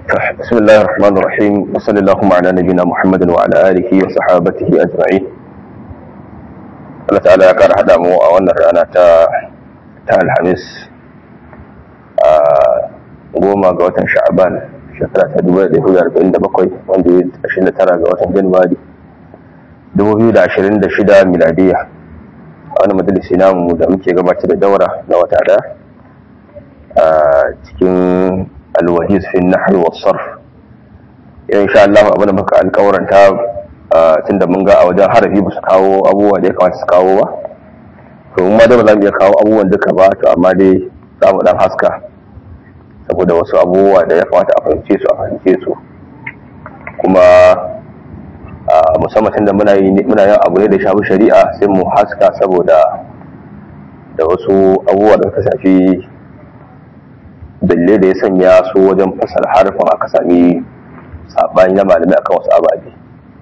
بسم الله الرحمن الرحيم وصلى اللهم على نبينا محمد وعلى آله وصحابته أجمعين Allah ta'ala ya kara haɗa mu a wannan rana ta ta alhamis a goma ga watan sha'aban shekara ta dubu da hudu arba'in da bakwai wanda ya ashirin da tara ga watan januwari dubu biyu da ashirin da shida miladiya a wani majalisi namu da muke gabatar da daura na wata da a cikin alwajiz fi nahwi was sarf insha Allah abin da muka alƙawaranta tunda mun ga a wajen harafi ba su kawo abubuwa da ya kamata su kawo ba to mun ma da ba za mu iya kawo abubuwan duka ba to amma dai za mu dan haska saboda wasu abubuwa da ya kamata a fahimce su a fahimce su kuma musamman tunda muna yi muna yin abu ne da shafi shari'a sai mu haska saboda da wasu abubuwa da suka shafi dalle da ya sanya su wajen fasar harfin aka sami sabani na malamai akan wasu ababe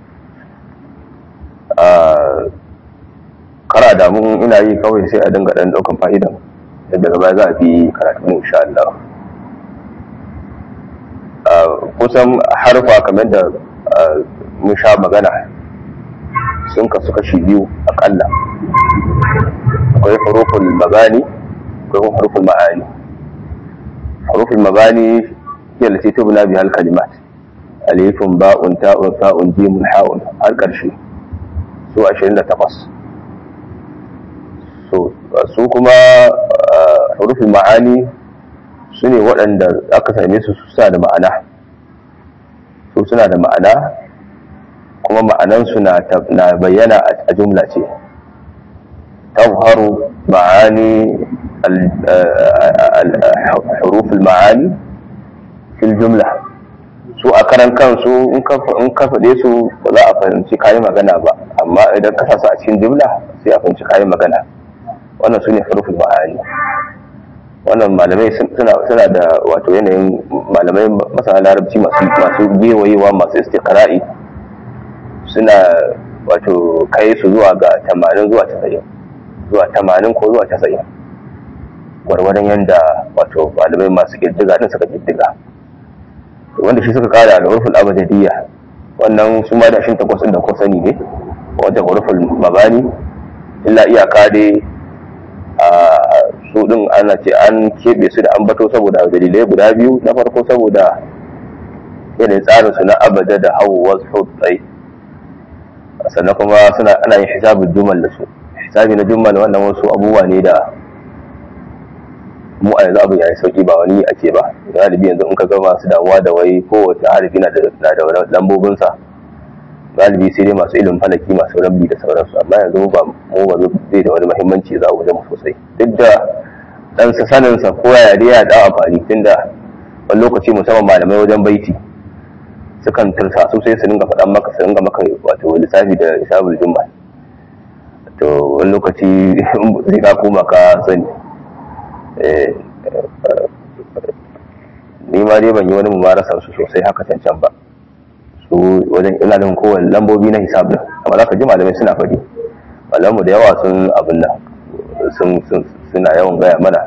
kara da mun ina yi kawai sai a dinga dan daukan fa'idan da daga baya za a bi karatu ne insha Allah kusan harfa kamar da mun sha magana sun kasu kashi biyu akalla akwai huruful magani akwai huruful ma'ani huruful magani hiya lati tubna biha al-kalimat alifun ba'un ta'un fa'un jimun ha'un har karshe su 28 so su kuma hurufin ma'ani su ne waɗanda aka same su suna da ma'ana su suna da ma'ana kuma ma'anansu na bayyana a jumla ce tazharu ma'ani hurufin ma'ani fil jumla su a karan kansu in ka faɗe su ba za a fahimci kayi magana ba amma idan ka sasa a cikin jumla sai a fahimci kayi magana wannan su ne harufin ma'ani wannan malamai suna da wato yanayin malamai masana larabci masu gewayewa masu istiqra'i suna wato kai su zuwa ga 80 zuwa 90 zuwa 80 ko zuwa 90 gwargwadon yadda wato malamai masu ƙiddiga din suka ƙiddiga wanda shi suka kara da hurufin abadiyya wannan su ma da shin takwas da ko sani ne wata hurufin mabani illa iyaka dai a su din ana ce an keɓe su da ambato saboda dalilai guda biyu na farko saboda yanayin tsarin su na abada da hau wasu tsai sannan kuma suna ana yin hisabin jumal da su hisabi na jumal wannan wasu abubuwa ne da mu a yanzu abin ya yi sauki ba wani a ce ba galibi yanzu in ka ga masu damuwa da wai kowace harafi na da lambobinsa galibi sai dai masu ilimin falaki masu rabbi da sauransu amma yanzu ba mu ba zai da wani muhimmanci za mu zama sosai duk da dan sa sanin sa ko ya dai ya da amfani tunda wani lokaci musamman malamai wajen baiti sukan tursa su sai su dinga faɗan maka su dinga maka wato lissafi da hisabul jumma to wani lokaci sai ka koma ka sani ni ma dai ban yi wani mumarasar su sosai haka cancan ba su wajen ina da kowane lambobi na hisab din amma za ka ji malamai suna faɗi malamu da yawa sun abin nan suna yawan gaya mana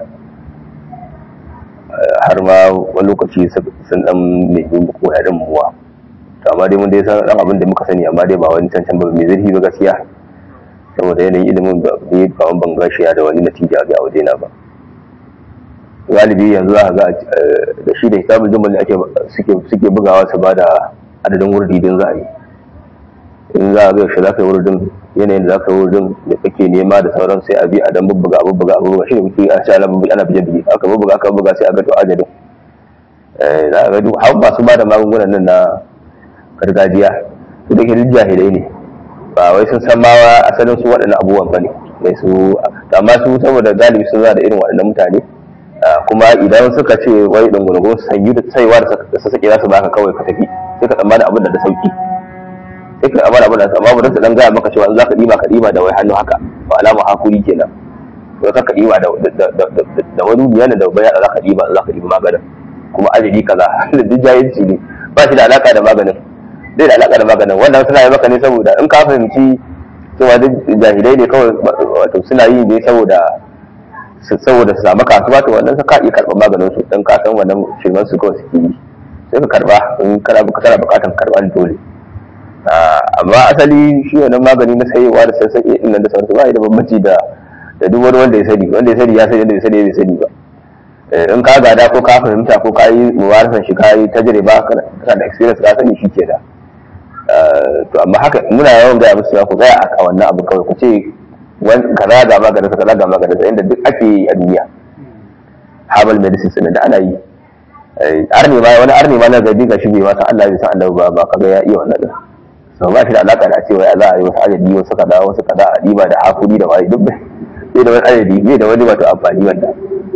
har ma wani lokaci sun dan nemi ko yarin muwa to amma dai mun dai san dan abin da muka sani amma dai ba wani cancan ba mai zurfi ba gaskiya saboda yanayin ilimin ba ne kawan ban gashiya da wani natija ga wajena ba galibi yanzu za ga da shi da hisabul jumal ake suke bugawa su ba da adadin wurdi din za a yi in za a ga yaushe za ka yi wurdin yanayin da za ka yi wurdin da kake nema da sauran sai a bi a dan bubbuga a bubbuga a bubbuga shi ne kuke a sha ana bije bije aka bubbuga aka bubbuga sai a ga to adadin za a ga duk har masu ba da magungunan nan na gargajiya su da ke duk jahilai ne ba wai sun san ma asalin su waɗannan abubuwan ba ne mai su amma su saboda galibi sun za da irin waɗannan mutane kuma idan suka ce wai dungurungun sanyi da saiwa da sassaƙe za su baka kawai ka tafi sai ka tsammani abin da da sauki sai ka tsammani abin da amma ba su dan gaya maka cewa in za ka ɗiba ka ɗiba da wai hannu haka ba alama hakuri kenan to ka ka ɗiba da wani biya da baya za ka ɗiba za ka ɗiba maganin kuma ajali kaza da duk jahilci ne ba shi da alaka da maganin zai da alaka da maganin wannan suna yi maka ne saboda in ka fahimci cewa duk jahilai ne kawai wato suna yi ne saboda saboda su samu kasuwa to wannan ka iya karɓar maganin su dan ka san wannan shirman su kawai suke yi sai ka karba in kana kana bukatan karba dole amma asali shi wannan magani na sayewa da sassaƙe din nan da sauransu ba da bambanci da da duk wani wanda ya sani wanda ya sani ya sani wanda ya sani bai sani ba in ka gada ko ka fahimta ko ka yi muwarasan shi ka yi tajriba kana da experience ka sani shi ke da to amma haka muna yawan gaya musu ya ku tsaya a wannan abu kawai ku ce kaza ga maganin sa kaza ga maganin sa inda duk ake yi a duniya herbal medicine da ana yi arni ma wani arni ma na gabi ga shi bai ma san Allah bai san Allah ba ba kaga ya iya wannan din so ba shi da alaka da cewa ya za a yi wasu adadi wasu kaza wasu kaza a diba da hakuri da wani duk bai da wani adadi bai da wani wato amfani wanda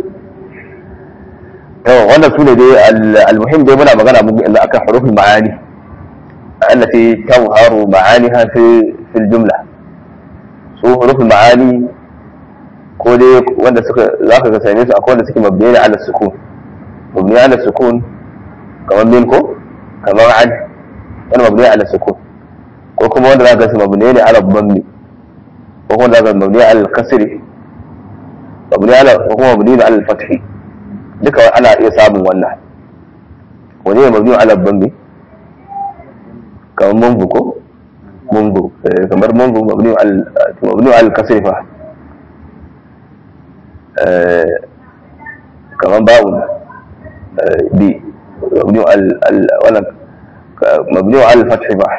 to wannan sune dai almuhim dai muna magana muku yanzu akan hurufin ma'ani التي تظهر معانيها في في الجملة su hurufin ma'ani ko dai wanda suka za ka same su akwai wanda suke mabniya ala sukun mabniya ala sukun kamar min ko kamar an wani mabniya ala sukun ko kuma wanda za ka su mabniya ne ala bammi ko kuma za ka mabniya ala kasri mabniya ala ko kuma mabniya ala fathi duka ana iya samun wannan wani ne mabniya ala bammi kamar mungu ko mungu kamar mungu mabni al kasri fa kamar ba'un bi mabni al wala mabni al fathi ba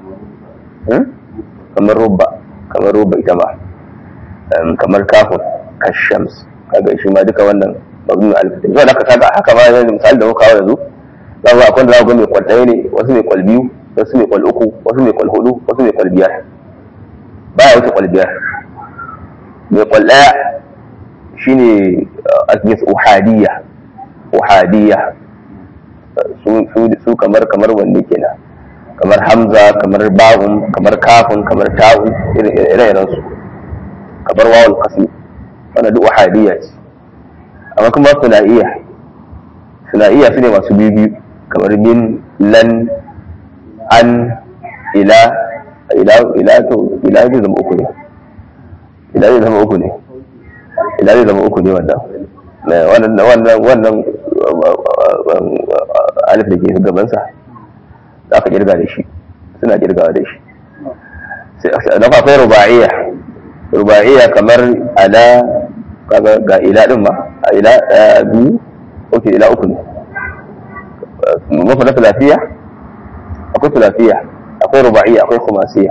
kamar rubba kamar rubba ita ba kamar kafun kashams kaga shi ma duka wannan mabni al fathi zuwa da ka kaga haka ma yanzu misali da muka kawo yanzu za ku akwai da za ku ga mai kwal ɗaya ne wasu mai kwal biyu wasu mai kwal uku wasu mai kwal hudu wasu mai kwal biyar baya wuce kwal biyar mai kwal ɗaya shine asbis uhadiyya uhadiyya su kamar kamar wanne kenan kamar hamza kamar ba'un kamar kafin kamar ta'u ire-iren su kamar wawul qasmi wannan duk uhadiyya ce amma kuma sunaiya sunaiya su ne masu biyu biyu kamar min lan an ila ila ila to ila zai zama uku ne ila zai zama uku ne ila zai zama uku ne wannan wannan wannan wannan alif da ke gabansa za ka kirga da shi suna kirgawa da shi sai na akwai ruba'iyya ruba'iyya kamar ala kaga ga ila din ma a ila biyu oke ila uku ne mafi na lafiya akwai tulafiya akwai ruba'iyya akwai kumasiya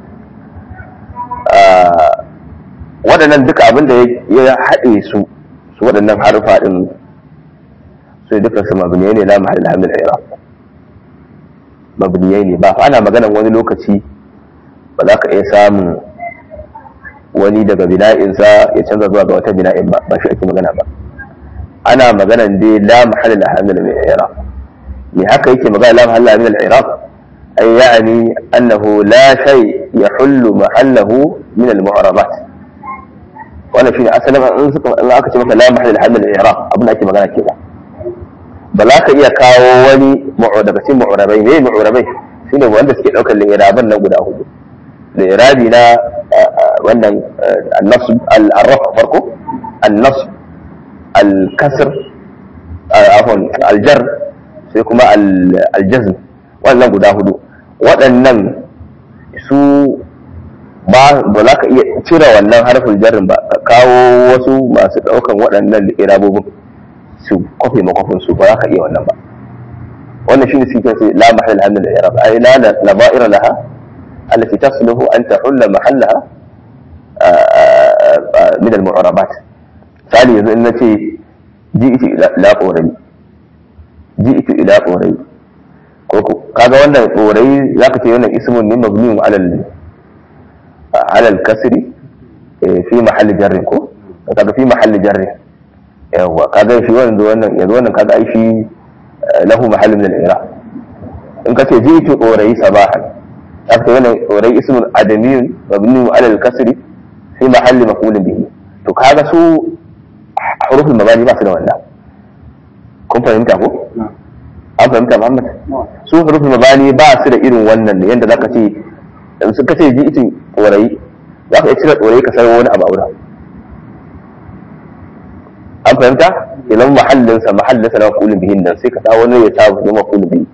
waɗannan duka abin da ya haɗe su su waɗannan harufa ɗin su duka su mabniyai ne la mahallin hamil iraq mabniyai ne ba fa ana maganan wani lokaci ba za ka iya samun wani daga bina'insa ya canza zuwa ga wata bina'in ba ba shi ake magana ba ana maganan dai la mahallin hamil iraq me haka yake magana la mahallin hamil iraq أي يعني أنه لا شيء يحل محله من المعربات وأنا شيء أسلم أن أكتب مثلا لا محل لحد الإعراب أبنى أكتب مكانك كذا بلاك إيا كاو ولي معربتين معربين إيه معربين shine wanda suke daukar li'iraban nan guda hudu li'irabi na wannan an-nasb al-raf farko an-nasb al-kasr afwan al-jar sai kuma al-jazm wannan guda hudu waɗannan su ba ba za ka iya cire wannan harfin jarrin ba ka kawo wasu masu ɗaukan waɗannan irabobin su kwafe makwafin su ba za ka iya wannan ba wannan shi ne su ke la mahal hamdul irab ay la la ba'ira laha allati tasluhu an tahulla mahallaha min al mu'arabat sali yanzu in nace ji'tu ila qawrabi ji'tu ila qawrabi ko kaga wannan qawrabi zaka ce wannan ismun ne mabniun ala al على الكسر في محل جر ko kaga fi mahalli jarri yawa kaga shi wannan wannan yanzu wannan kaga ai shi lahu mahall min al-i'rab in kace jitu urai sabahan kaga wannan urai ismun adamiyun mabni ala al-kasr fi mahalli maf'ul bihi to kaga su huruful mabani ba su da wannan kun fahimta ko an fahimta Muhammad su huruful mabani ba su da irin wannan ne yanda zaka ce in suka ce ji itin tsorayi za ka iya cire tsorayi ka sarwa wani abu aura an fahimta idan mahallinsa mahallinsa na makulun bihin nan sai ka sa wani ya sa ya makulun bihi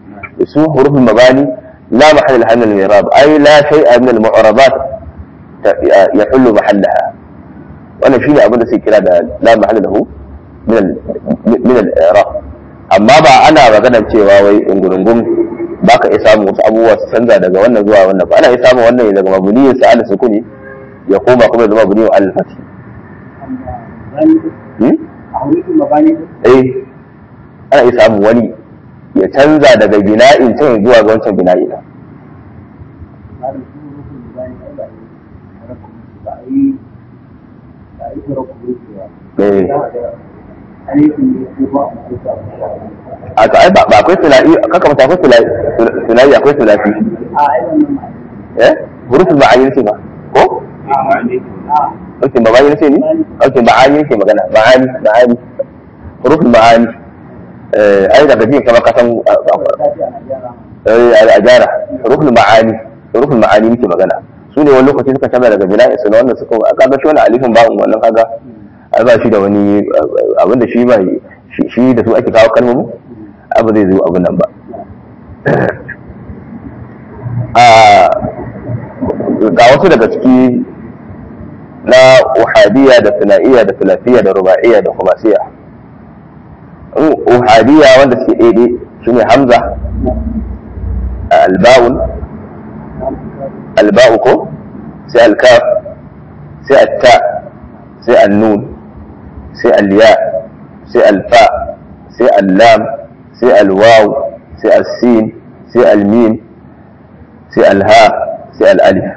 su hurufin mabani la mahalla laha min al-i'rab ay la shay'a min al-mu'rabat yahullu mahallaha wannan shine abin da suke kira da la mahalla lahu min al-i'rab amma ba ana magana cewa wai ungurungun baka iya samun wasu abubuwa su canza daga wannan zuwa wannan ba ana iya samun wannan daga mabuniyin sa ala sukuni ya koma kuma ya zama mabuniyin al fati eh ana iya samun wani ya canza daga bina'in can zuwa ga wancan bina'i na eh a to ai ba akwai tula'i kaka mata akwai tula'i akwai tulafi eh hurufin ma'ani ce ba ko Oke ba ma'ani ce ne? Oke ma'ani ke magana ma'ani ma'ani hurufin ma'ani eh ai daga jin kama kasan a jara hurufin ma'ani hurufin ma'ani muke magana su ne wani lokaci suka canza daga bina'i su na wannan suka kaga shi wani alifin ba'un wannan kaga ai ba shi da wani abin da shi ba shi da su ake kawo kalmomi abu zai zo abin nan ba ga wasu daga ciki na uhadiyya da sunaiya da sulafiyya da ruba'iyya da kumasiya uhadiyya wanda suke daidai shine hamza alba'un alba'u ko sai alkaf sai atta sai annun sai alya sai alfa sai allam sai alwaw sai alsin sai almim sai alha sai al'alif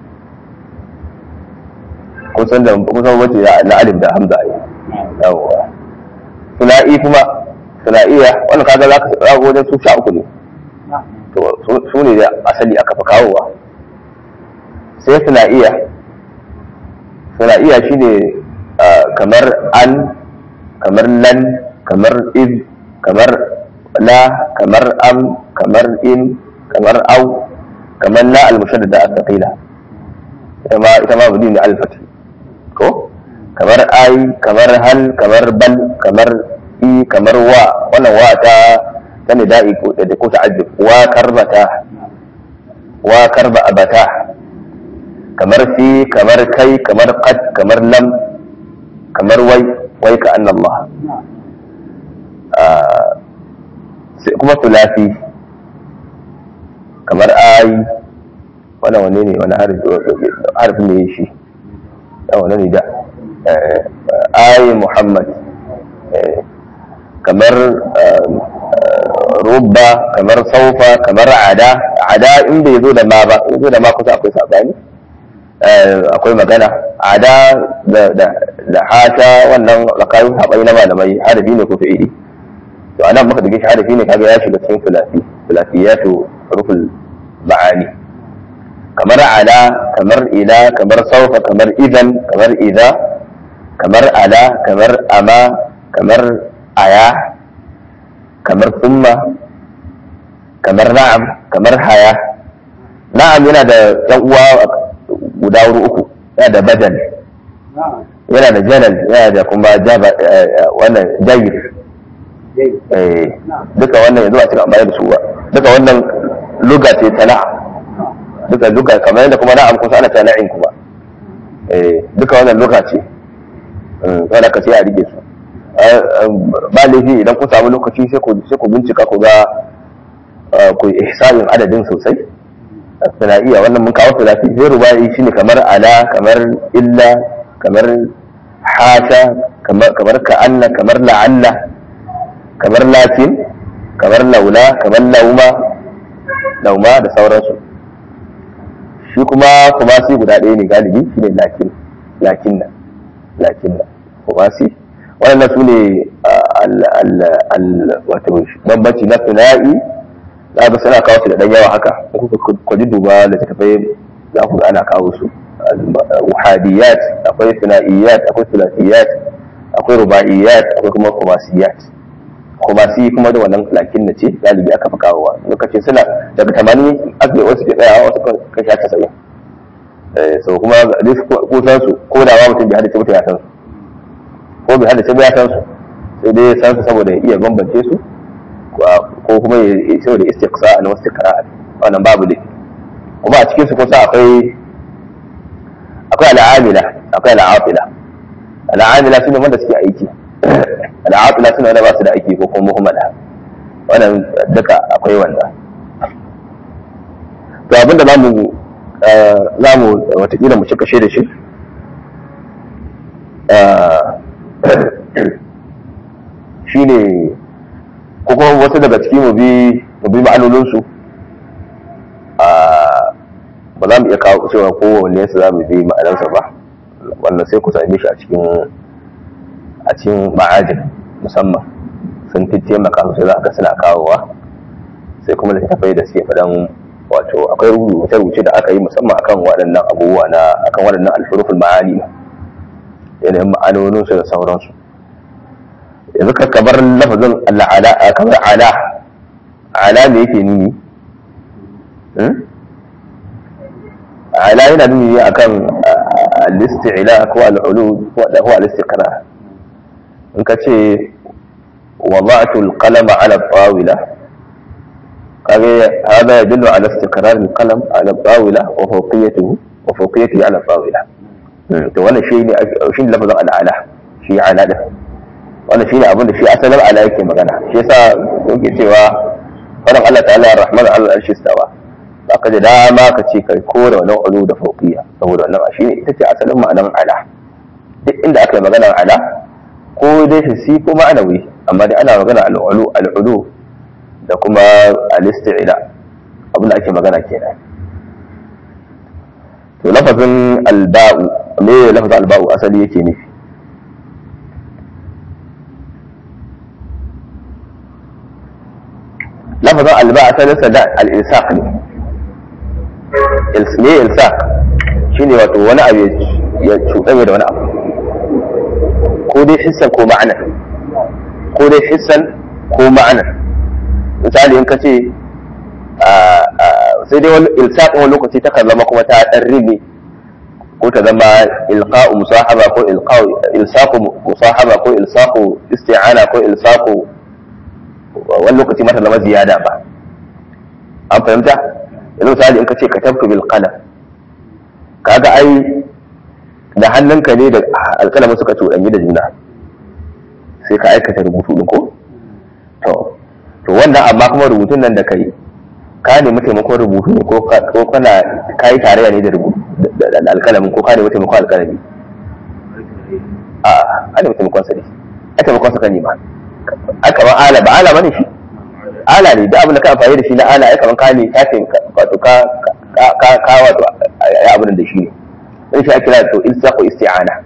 kun san da kusan wace na alif da hamza ai yawwa sula'i kuma sula'iya wannan kaga za ka rago wajen su sha uku ne to su ne da asali aka fi kawowa sai sula'iya sula'iya shine kamar an kamar lan kamar iz kamar la kamar am kamar in kamar au kamar la al-mushaddada al-thaqila ita ma ita ma budi ne al-fath ko kamar ai kamar hal kamar bal kamar i kamar wa wannan wa ta ta ne da'i ko da ko ta'ajjub wa karbata wa karba abata kamar fi kamar kai kamar qad kamar lam kamar wai wai ka anna Allah sai kuma tulafi kamar ai wannan wane ne wani harfin da ya shi da wani ne da ai Muhammad kamar rubba kamar saufa kamar ada ada in bai zo da ma ba in zo da ma kusa akwai sabani akwai magana ada da hata wannan tsakanin haɓai na malamai harafi ne ko fi'ili to anan muka dage shi harafi ne kaga ya shiga cikin filafi filafiyatu ruful ma'ani kamar ala kamar ila kamar saufa kamar idan kamar idza kamar ala kamar ama kamar aya kamar summa kamar na'am kamar haya na'am yana da yan uwa guda wuri uku yana da badal yana da jalal yana da kuma jaba wannan jayir duka wannan yanzu a cikin amfani da su ba duka wannan luga ce ta na'am duka duka kamar yadda kuma na'am kusa ana ta na'in kuma duka wannan luga ce wanda ka sai a rike su ba laifi idan ku samu lokaci sai ku bincika ku ga ku ihsanin adadin sosai suna iya wannan mun kawo sulafi sai rubai shine kamar ala kamar illa kamar hasha kamar ka'anna kamar la'alla kamar lakin kamar laula kamar lauma lauma da sauransu shi kuma kuma sai guda ɗaya ne galibi shine lakin lakin nan lakin nan kuma sai waɗannan su ne wato bambanci na tuna'i za ga suna kawo su da ɗan yawa haka ku ji duba da ta tafai za ku ga ana kawo su wahadiyat akwai tuna'iyat akwai tulasiyat akwai ruba'iyat akwai kuma kumasiyat kumasi kuma da wannan lakin na ce galibi aka fi kawowa lokacin suna daga tamanin aka wasu ke tsayawa wasu kan sha casa'in so kuma ko san su ko da ba mutum bai hada mutum ya san su ko bai hada ya san su sai dai san su saboda ya iya bambance su ko kuma ya ce da istiqsa na istiqra wannan babu ne kuma a cikin su kusa akwai akwai al'amila akwai al'afila al'amila sune wanda suke aiki al'afila sune wanda ba su da aiki ko kuma muhammada wannan duka akwai wanda to abinda zamu zamu watakila mu cika da shi shine ko kuma wasu daga ciki mu bi mu bi ma'anoninsu ba za mu iya kawo cewa kowanne su za mu bi ma'anarsa ba wannan sai ku same shi a cikin a cikin ma'ajin musamman sun fi taimaka sosai za ka suna kawowa sai kuma littattafai da suke faɗan wato akwai rubuce-rubuce da aka yi musamman akan waɗannan abubuwa na akan waɗannan alfuruful ma'ani yanayin ma'anoninsu da sauransu yanzu ka kamar lafazin al'ala kamar ala ala me yake nuni ala yana nuni akan al-isti'la ko al-ulu da huwa al-istiqrar in ka ce wada'tu al-qalama ala tawila kage hada yadullu ala istiqrar al-qalam ala tawila wa fawqiyatuhu wa fawqiyatihi ala tawila to wannan shi ne shi ne lafazin al'ala shi ala da wannan shi ne abin da shi asalin ala yake magana shi yasa yake cewa wannan Allah ta'ala ar-rahman al-arshi istawa ba ka da dama ka ce kai kore wannan ulu da fauqiya saboda wannan shi ne ita ce asalin ma'anar ala duk inda aka yi maganar ala ko dai hissi ko ma'anawi amma dai ana magana al-ulu al-ulu da kuma al-isti'la abin da ake magana kenan to lafazin alba'u me lafazin alba'u asali yake nufi lafazin alba asalinsa da al-ilsaq ne ne ilsaq shine wato wani abu ya cuɗanya da wani abu ko dai hissan ko ma'anar ko dai hissan ko ma'anar misali in ka ce sai dai wani ilsaq wani lokaci ta kan zama kuma ta ɗan ribe ko ta zama ilqa'u musahaba ko ilqa'u ilsaqu musahaba ko ilsaqu isti'ana ko ilsaqu wani lokaci mata zama ziyada ba an fahimta yanzu misali in ka ce katabtu bil qalam kaga ai da hannunka ne da alƙalamin suka cuɗanyi da juna sai ka aikata rubutu ɗin ko to to wannan amma kuma rubutun nan da kai ka nemi taimakon rubutu ne ko kana ka yi tarayya ne da rubutu da alƙalamin ko ka nemi taimakon alƙalami a a nemi taimakon sa ne a taimakon sa ka nema a kamar ala ba ala bane shi ala ne da abin da ka amfani da shi na ala ya kamar ka ne ka ce wato ka ka ka wato ya abin da shi ne sai shi ake kira to ilsaqu isti'ana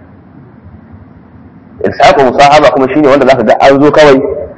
ilsaqu musahaba kuma shine wanda zaka ga an zo kawai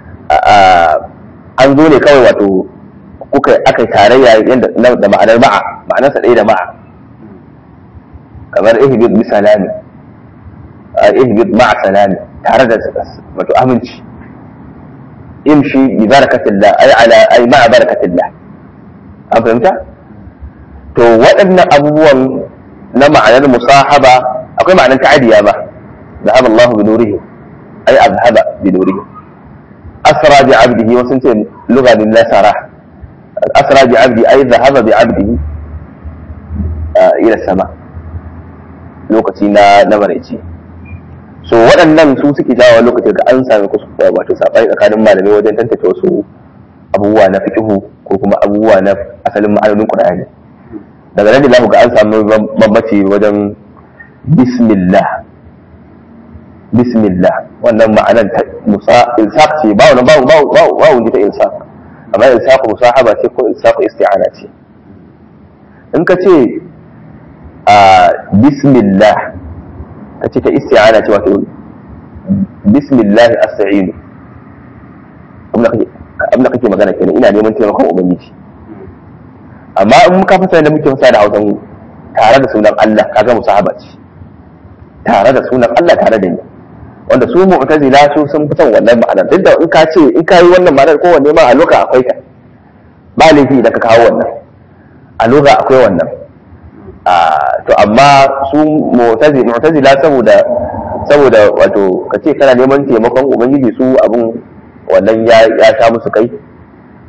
an zo ne kawai wato kuka aka tarayya yanda da ma'anar ma'a ma'anarsa ɗaya da ma'a kamar ihbid bi salami ihbid ma'a salami tare da wato aminci imshi bi barakatillah ay ala ay ma'a barakatillah an fahimta to waɗannan abubuwan na ma'anar musahaba akwai ma'anar ta'adiya ba ذهب الله بنوره أي أذهب بنوره أسرى بعبده وسنت لغة للنسرة أسرى بعبده أي ذهب بعبده آه إلى السماء lokaci na na maraice so waɗannan su suke jawo lokacin da an sami wato saɓani tsakanin malamai wajen tantance wasu abubuwa na fiqhu ko kuma abubuwa na asalin ma'anonin Qur'ani daga nan da zamu ga an samu bambanci wajen bismillah bismillah wannan ma'anar ta musa ilsaq ce ba wani ba ba ba wani ta ilsaq amma ilsaq musahaba ce ko ilsaq isti'ana ce in ka ce a bismillah ka ce ta isti'ana ce wato bismillah asta'inu abin da kake magana kenan ina neman taimakon ubangiji amma in muka fasa da muke fasa da hausan tare da sunan Allah kaga musahaba ce tare da sunan Allah tare da ni wanda su mu'tazila su sun fi son wannan ma'anar duk da in ka ce in ka yi wannan ma'anar kowanne ma a loka akwai ta ba laifi idan ka kawo wannan a loka akwai wannan to amma su mu'tazila saboda saboda wato ka ce kana neman taimakon ubangiji su abun wannan ya ya sha musu kai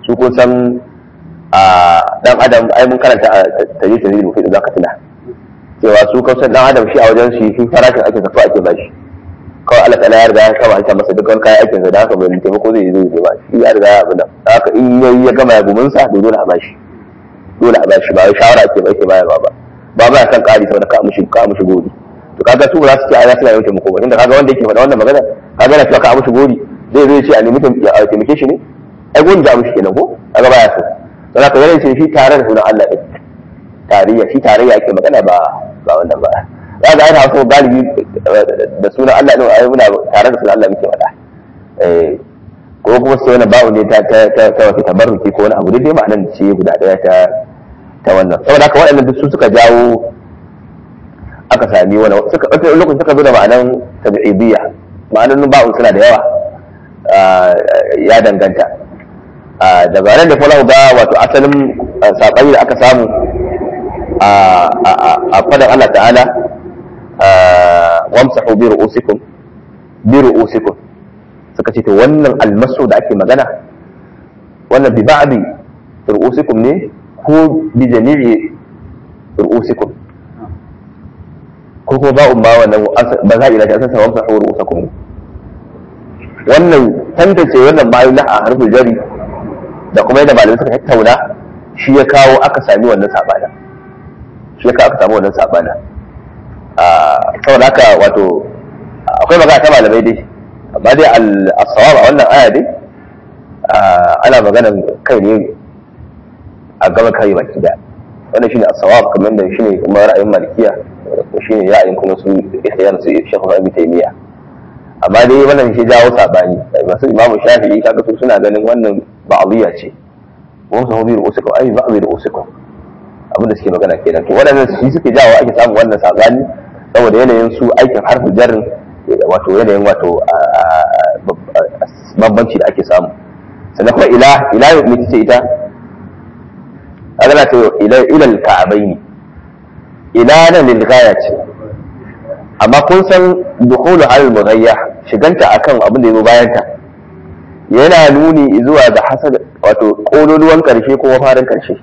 su kun san a dan adam ai mun karanta a taji taji da za ka tuna cewa su kan dan adam shi a wajen shi shi farashin ake zafa ake bashi kawai Allah ta'ala ya riga ya kama hanta masa dukkan kayan aikin sa da haka bai taimako zai zo zai ba shi ya riga ya abin da haka in yayi ya gama ya gumin sa to dole a bashi dole a bashi ba wai shawara ake ba ake bayarwa ba ba ba kan kari saboda ka mushi ka mushi gori to kaga su za su ce ai za su yi taimako ba inda kaga wanda yake faɗa wannan magana kaga yana cewa ka mushi gori zai zo ya ce a nemi a taimake shi ne ai gori da mushi kenan ko kaga baya so don haka yana ce shi tare da sunan Allah ɗin tarayya shi tarayya ake magana ba ba wannan ba za ga ana so galibi da sunan Allah ɗin ai muna tare da sunan Allah muke faɗa eh ko kuma sai wani babu ne ta ta ta ta wata tabarruki ko wani abu dai dai ma'anar ce guda ɗaya ta ta wannan saboda haka waɗannan duk su suka jawo aka sami wani suka wata lokacin suka zo da ma'anar tabi'idiyya ma'anar ba'un suna da yawa ya danganta daga nan da kuma ga wato asalin saɓani da aka samu a fadan Allah ta'ala wamsahu bi ru'usikum bi ru'usikum suka ce to wannan almasu da ake magana wannan bi ba'di ru'usikum ne ko bi jami'i ru'usikum ko kuma ba'un ba wannan ba za a ila ta asasa wamsahu ru'usakum wannan tantance wannan bayan na a harfin jari da kuma yadda malamai suka tattauna shi ya kawo aka sami wannan sabana shi ya kawo aka sami wannan sabana saboda haka wato akwai magana ta malamai dai amma dai al-sawab a wannan aya dai ana magana kai ne a gaba kai baki da wannan shine as-sawab kamar da shine kuma ra'ayin malikiya shine ra'ayin kuma su ihyan su Sheikh Ibn Taymiyyah amma dai wannan shi jawo sabani masu imamu shafi'i kaga su suna ganin wannan ba'diyya ce wasu hobi da usuka ai ba'dhi da usuka abin da suke magana kenan to waɗannan shi suke jawo ake samun wannan sabani saboda yanayin su aikin harfin jarrin wato yanayin wato bambanci da ake samu sannan kuma ila ila ne ce ita ana ta ila ila al-ka'abaini ila nan lil ce amma kun san dukulu al mughayya shiganta akan abin da yazo bayan ta yana nuni zuwa ga hasad wato kololuwan karshe ko mafarin karshe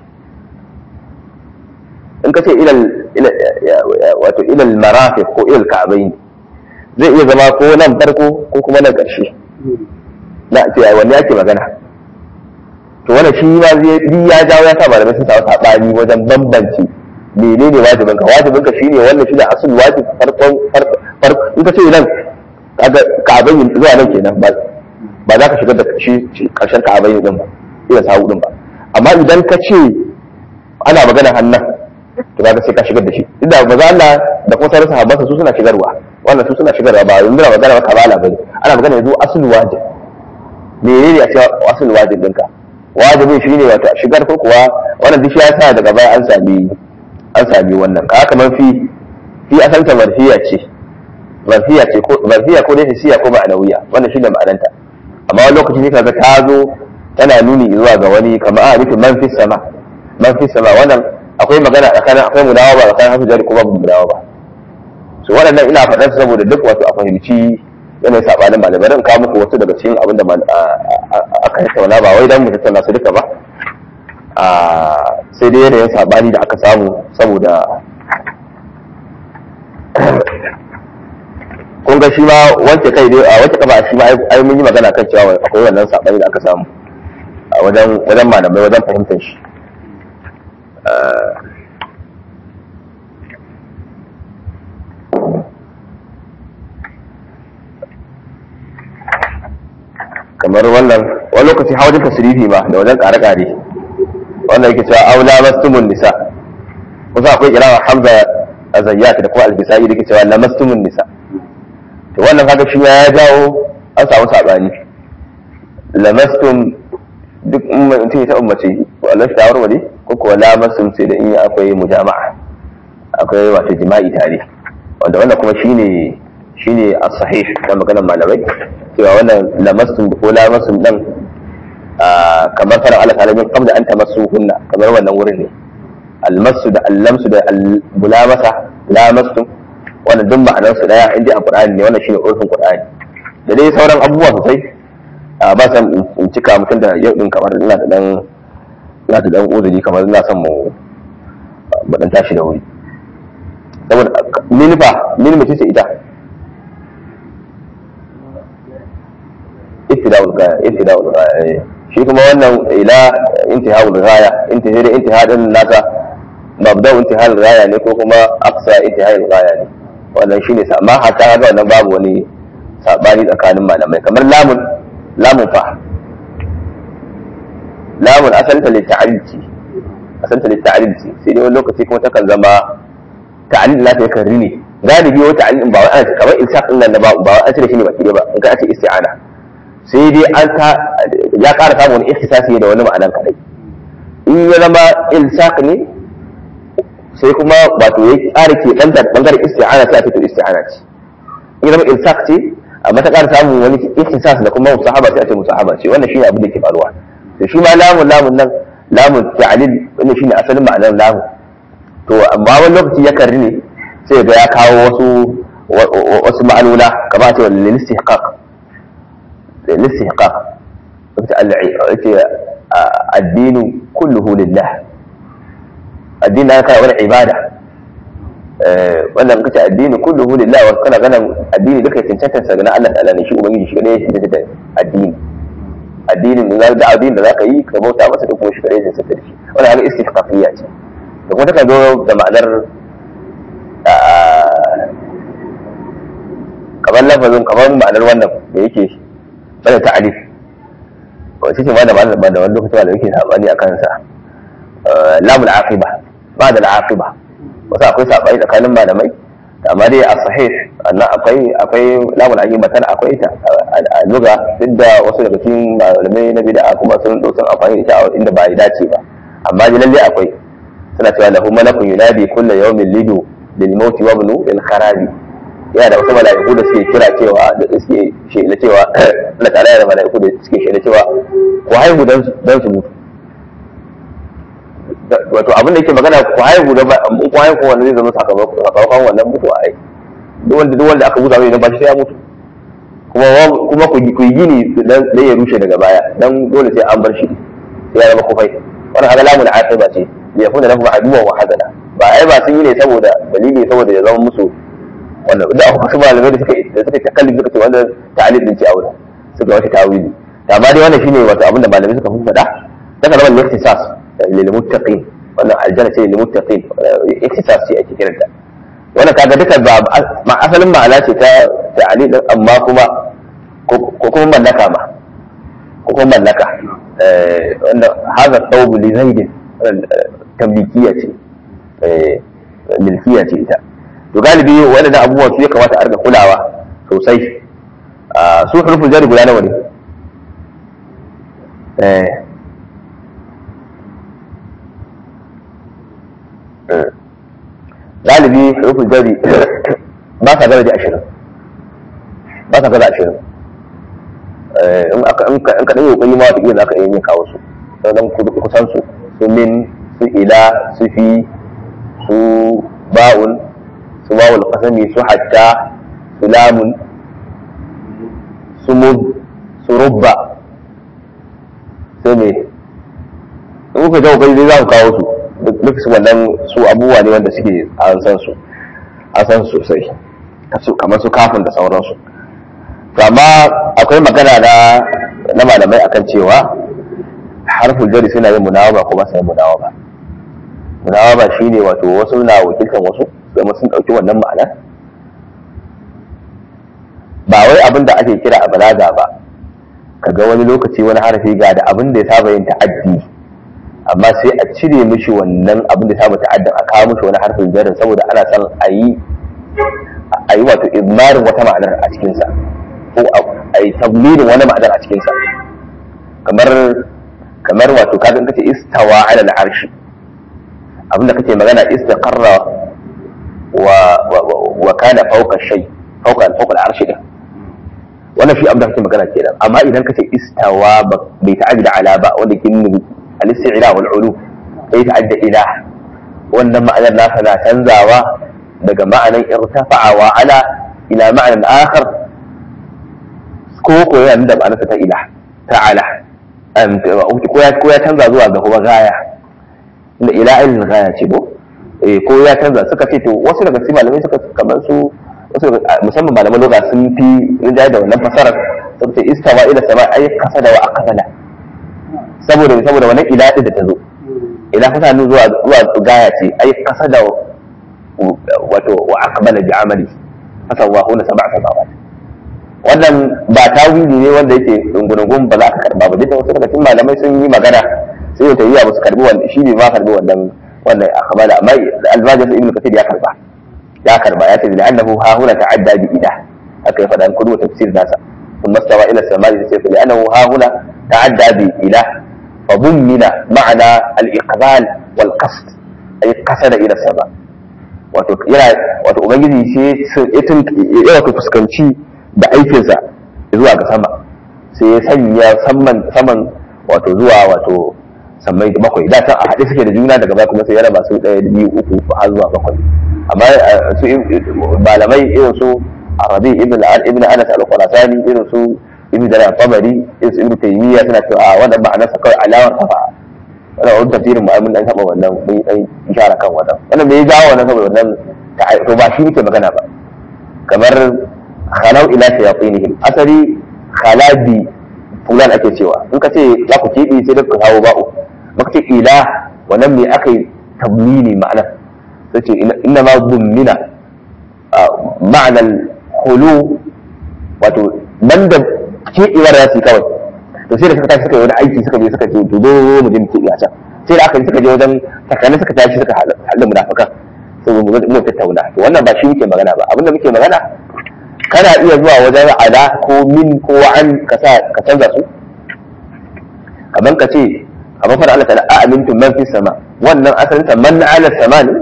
in ka ce ilal wato ilal marafiq ko ilal ka'bayn zai iya zama ko nan farko ko kuma nan karshe na ce ai wanne yake magana to wannan shi ma zai ya jawo ya sa malamai sun samu sabani wajen bambanci menene wajibin ka wajibin ka shine wannan shine asul wajib farkon farko in ka ce nan kaga ka'abain zuwa nan kenan ba ba za ka shigar da shi karshen ka'abain din ba ila sawu din ba amma idan ka ce ana magana hannan to kaga sai ka shigar da shi inda maza Allah da kuma sauran sahabbansa su suna shigarwa wannan su suna shigarwa ba yanzu na magana ba kabala bane ana magana yanzu asul wajib menene a cewa asul wajib ɗinka wajibin shine wato shigar ko kuwa wannan duk ya sa daga baya an sami an sami wannan ka kamar fi fi asanta marfiya ce marfiya ce ko marfiya ko dai hisiya ko ma'anawiya wannan shine ma'ananta amma wani lokaci ne kaga ta zo tana nuni zuwa ga wani kamar a nufin man fi sama man fi sama wannan akwai magana tsakanin akwai mudawa ba tsakanin hasu jari ko babu mudawa ba so waɗannan ina faɗar saboda duk wato a fahimci yanayin saɓanin malamai ran kawo muku wasu daga cikin abin da aka tattauna ba wai dan mu tattauna su duka ba sai dai yanayin saɓani da aka samu saboda kun ga shi ma wanke kai dai a wanke kaba shi ma ai mun yi magana kan cewa akwai wannan saɓani da aka samu a wajen wajen malamai wajen fahimtar shi kamar wannan wani lokaci hawa wajen tasirifi ma da wajen kare-kare wannan yake cewa aula mastumun nisa kusa akwai kirawa hamza a zayyata da kuma albisai da ke cewa la mastumun nisa to wannan kaga shi ya jawo an samu sabani lamastum duk mutum ta ummace wallan shi tawar wale ko kuwa lamastum sai da in akwai mujama'a akwai wato jima'i tare wanda wannan kuma shine shine as-sahih da maganar malamai cewa wannan lamastum ko lamastum dan kamar fara Allah ta'ala min qabla an tamassuhunna kamar wannan wurin ne almasu da allamsu da albulamasa lamastum wannan duk ma'anar su daya inda a Qur'ani ne wannan shine urfin Qur'ani da dai sauran abubuwa sosai ba san in cika mutum da yau din kamar ina da dan ina da dan uzuri kamar ina son mu mu dan tashi da wuri saboda minifa minifa ce ita ibtida'ul ghaya ibtida'ul ghaya shi kuma wannan ila intihaul ghaya intihi da intiha din nasa mabda intihal ghaya ne ko kuma aqsa intihal ghaya ne wannan shine sa amma hatta ga wannan babu wani sabani tsakanin malamai kamar lamun lamun fa lamun asalta li ta'alji asalta li ta'alji sai dai wani lokaci kuma takan zama ta'alil la ta yakan rini galibi wata ta'alil ba wai ana kamar ilsaq din nan ba ba wai an cire shi ne baki ba in ka ce isti'ana sai dai an ta ya ƙara samun wani ikhtisasi da wani ma'anan kadai in ya zama ilsaq ne sai kuma wato ya ƙara ke ɗan ɓangaren isti'ana sai a fito isti'ana ce in ya zama ilsaq ce amma ta ƙara samun wani ikhtisas da kuma musahaba sai a ce musahaba ce wannan shine abin da ke faruwa to shi ma lamun lamun nan lamun ta'lil wannan shine asalin ma'anar lamun to amma wani lokaci ya karri ne sai ga ya kawo wasu wasu ma'anuna kamar a ce wal istihqaq الاستحقاق الدين كله لله الدين أنا كان ولا عبادة wannan kace addini kulluhu lillah wa kana ganin addini duka cancantar sa ga Allah ta'ala ne shi ubangiji shi kadai ya da addini addinin da da addini da zaka yi ka bauta masa da kuma shi kadai ya cancantar shi wannan haka istihqaqiyya ce da kuma take zo da ma'anar kamar lafazin kamar ma'anar wannan da yake bada ta'alif wace ce ma da ba da wani lokaci da yake sabani a kansa lamul aqiba ba da aqiba wasu akwai sabani tsakanin malamai amma dai a sahih annan akwai akwai lamul aqiba tana akwai ta a luga duk da wasu daga cikin malamai na bid'a kuma sun sun amfani da ita a inda ba ya dace ba amma dai lalle akwai suna cewa lahu malakun yunadi kullu yawmin lidu lil mauti wa ibnu lil kharabi yana da wasu mala'iku da suke kira cewa da suke shela cewa Allah ta'ala da mala'iku da suke shela cewa ku haihu dan su mutu wato abin da yake magana ku haihu da ku haihu wanda zai zama sakamakon wannan mutuwa ai duk wanda duk wanda aka buza mai ba shi sai ya mutu kuma kuma ku yi gini dan ya rushe daga baya dan dole sai an bar shi sai ya zama kufai wannan haka lamun aqiba ce ya kuna lahu aduwa wa hazana ba ai ba sun yi ne saboda dalili saboda ya zama musu wannan da aka wasu malamai da suka da suka takalli suka ce wannan ta'alil din ce a wurin suka wata tawili amma dai wannan shine wato abinda malamai suka fi faɗa daga zaman ikhtisas lil muttaqin wannan aljanna ce lil muttaqin ikhtisas ce ake kiranta wannan kaga duka ba ma asalin ma'ana ce ta ta'alil din amma kuma ko kuma mallaka ma ko kuma mallaka wanda hadha thawb li zaid tamlikiya ce milkiya ce ita to galibi waɗannan abubuwan su ya kamata a riga kulawa sosai su hurufin jari guda nawa ne galibi hurufin jari ba sa gaza ashirin ba sa gaza ashirin in ka ɗaya ƙoƙari ma wata za ka iya yin kawo su don kusan su su min su ila su fi su ba'un su wawul kasami su hatta su lamun su mud su rubba sai me in kuka jawo kai za ku kawo su duk su wannan su abubuwa ne wanda suke an san su an san sosai kamar su kafin da sauransu to amma akwai magana na na malamai akan cewa harful jari suna yin munawaba ko ba su yin munawaba munawaba shine wato wasu na wakiltan wasu zama sun ɗauki wannan ma'ana ba wai abin da ake kira a balaga ba kaga wani lokaci wani harafi ga da abin da ya saba yin ta'addi amma sai a cire mishi wannan abin da ya saba ta'addin a kawo mishi wani harfin jarin saboda ana son a yi a yi wato izmarin wata ma'anar a cikinsa ko a yi tablirin wani ma'anar a cikinsa kamar kamar wato kaga kace istawa ala al-arshi abinda kake magana istaqarra wa wa kana fawqa shay fawqa fawqa al-arshi din wannan shi abinda kake magana kenan amma idan kace istawa bai ta'addi da ala ba wanda ke nuna al-isti'la wal ulu bai ta'adda ila wannan ma'anar nasa na canzawa daga ma'anar irtafa'a wa ala ila ma'anar akhar ko ko yana da ma'anar ta ila ta'ala ko ya canza zuwa ga kuma gaya da ila ilin gaya ce ko ko ya canza suka ce to wasu daga cikin malamai suka kamar su wasu musamman malaman loga sun fi rinjaye da wannan fasarar suka ce istawa ila sama ai kasa da wa akasala saboda saboda wannan ila din da ta zo ila fasa nu zuwa zuwa gaya ce ai kasa da wato wa akbala bi amali fasawahu na sab'a samawat wannan ba tawili ne wanda yake dungurungun ba za ka karba ba duk wasu daga cikin malamai sun yi magana sai ya tayi ba su karbi wannan shi ne ma karbi wannan wannan akhbala amma al-bajir ibn kathir ya karba ya karba ya ce da annahu ha huna ta'adda bi ila aka yi fadan kudu tafsir nasa ثم استوى الى السماء فسيف لانه ها هنا تعدى بإله فضمن معنى الاقبال والقصد اي قصد الى السماء wato yana wato ubangiji sai ya wato fuskanci da aikinsa zuwa ga sama sai ya sanya saman saman wato zuwa wato sammai da bakwai da can a haɗe suke da juna daga baya kuma sai ya raba su ɗaya biyu uku har zuwa bakwai amma su malamai irin su arabi ibn ibn anas al-qurasani irin su ibn jarir tabari irin su ibn taymiya suna cewa a wannan ma'anarsa kawai alawar kafa wannan wani tafsirin mu mun dan saba wannan mun yi dan ishara kan wannan wannan me ya jawo wannan saboda wannan to ba shi muke magana ba kamar khalau ila shayatinihim asali khalabi fulan ake cewa in ka ce za ku keɓe sai da ka kawo ba'u maka ce ila wannan me aka yi tablili ma'ana sai ce inna ma dummina ma'anar hulu wato banda keɓewar ya ce kawai to sai da suka tashi suka yi wani aiki suka je suka ce to zo mu je mu keɓe a can sai da aka yi suka je wajen takalmi suka tashi suka haɗa munafukan sai mu mu tattauna to wannan ba shi muke magana ba abinda muke magana kana iya zuwa wajen ala ko min ko an ka sa ka canza su kamar ka ce kamar fara Allah ta'ala amintum man fi sama wannan asalin sa man ala sama ne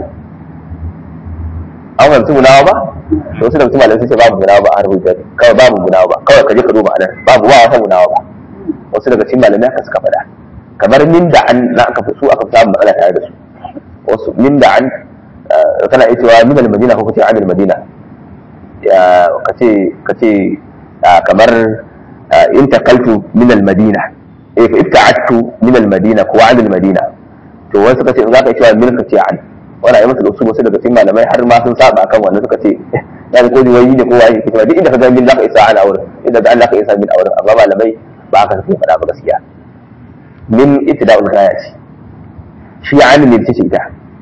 an fahimci munawa ba to wasu da mutum malamai sun ce babu munawa ba a rubuta kawai babu munawa ba kawai ka je ka duba anan babu ba wata munawa ba wasu daga cikin malamai haka suka faɗa kamar min da an na aka fi su aka fi samun matsala tare da su wasu min da an kana iya cewa min al-madina ko kace an al-madina kace kace kamar in taqaltu min al-madina eh fa ibta'attu min al-madina ko an al-madina to wasu kace in zaka cewa min kace an wala yayin da su wasu daga cikin malamai har ma sun saba kan wannan suka ce ya ko ni wayi ne ko wayi kuma duk inda ka ga min zaka isa an auren inda ga Allah ka isa min auren amma malamai ba haka suke faɗa ba gaskiya min ibtida'ul ghaya ce shi an min ce ita